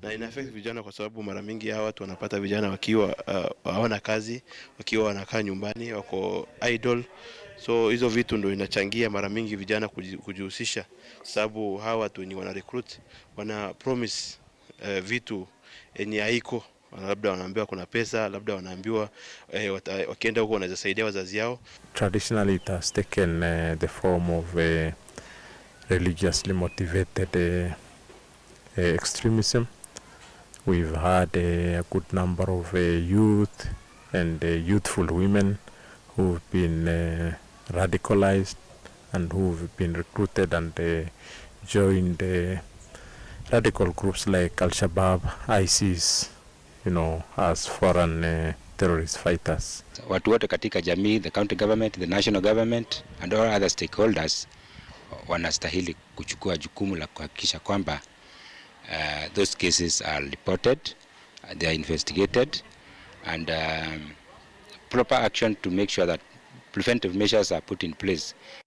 na ina affect vijana kwa sababu mara mingi hawa watu wanapata vijana wakiwa uh, hawana kazi, wakiwa wanakaa nyumbani, wako idle. So hizo vitu ndo inachangia mara mingi vijana kuji- kujihusisha, sababu hawa watu wenye wana recruit wana promise uh, vitu yenye haiko labda wanaambiwa kuna pesa, labda wanaambiwa eh, wata- wakienda huko wanaweza saidia wazazi yao. Traditionally, it has taken uh, the form of uh, religiously motivated uh, uh, extremism. We've had uh, a good number of uh, youth and uh, youthful women who've been uh, radicalized and who've been recruited and uh, joined uh, radical groups like Al Shabaab, ISIS, you know, as foreign uh, terrorist fighters. watu wote katika jamii, the county government, the national government and all other stakeholders wanastahili kuchukua jukumu la kuhakikisha kwamba uh, those cases are reported, uh, they are investigated and um, proper action to make sure that preventive measures are put in place